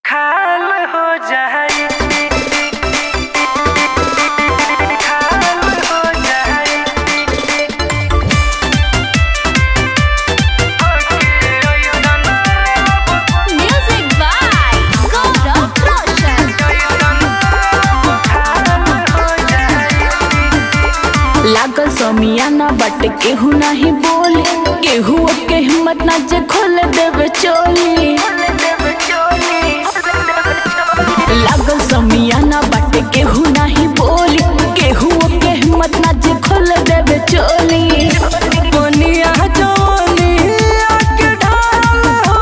खाल हो जाई खाल हो जाई Music by Gaurav Roshan. लागल समियाना बट केहू नहीं बोले केहू के हिम्मत ना जे खोल देवे चोली लागल समियाना बट केहू नहीं बोली केहू के हिम्मत ना जे खोल देवे चोली बनिया जवानिया के ढाल हो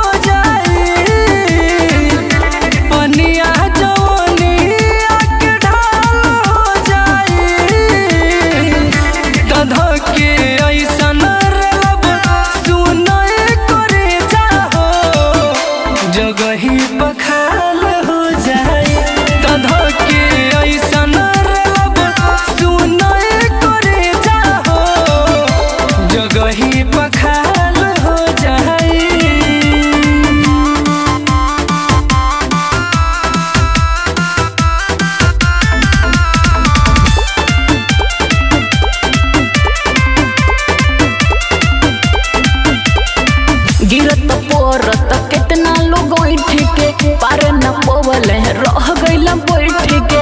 जाई बनिया जवानिया के ढाल हो जाई कधा के ऐसन रलब सुनय करे जाहो जगही बखाल हो जाई कधा के ऐसन रलब सुनय करे जाहो जगही बखाल हो जाई गिरत पोरत कितना लोग बैठ के पार न पोवल रह गइल बैठ के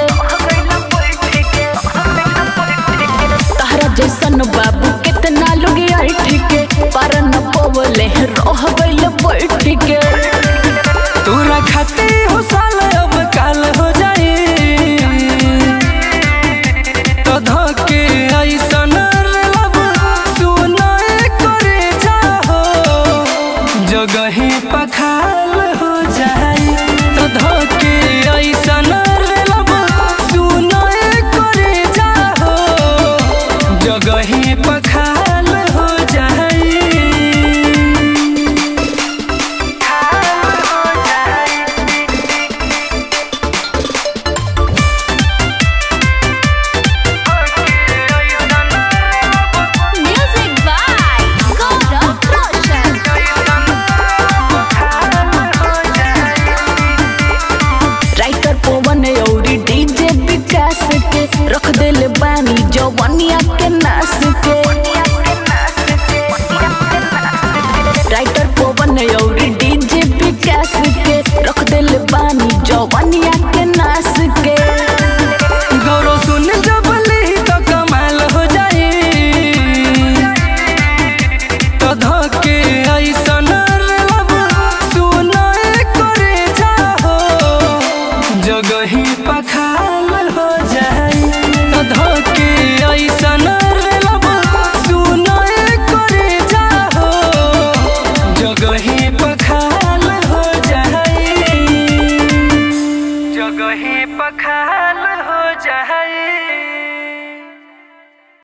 तहरा जैसन बाबू कितना लोग बैठ के पार न पोवल रह गइल बैठ के तोरा खाते हो साल अब काल हो जाए तो धके ऐसन रलब सुनाए करे जाहो जगही पखाल हो जाए तो धके ऐसन रलब सुनाए करे जाहो जगही पखाल हो जाए Music by Gaurav Roshan. Writer Pawan औरी डीजे विकास के रख देले बानी जवनिया के नास के राइटर पवन औरी डीजे विकास के रख देले बानी जवनिया के नास के गौरव सुन जब ली तो कमाल हो जाए तो धके ऐसन रलब सुनाए करे जाहो जगही पखाल हो जाए तो धके ऐसन रलब सुनाए करे जाहो जगही पखाल हो जाए जगही पखाल हो जाए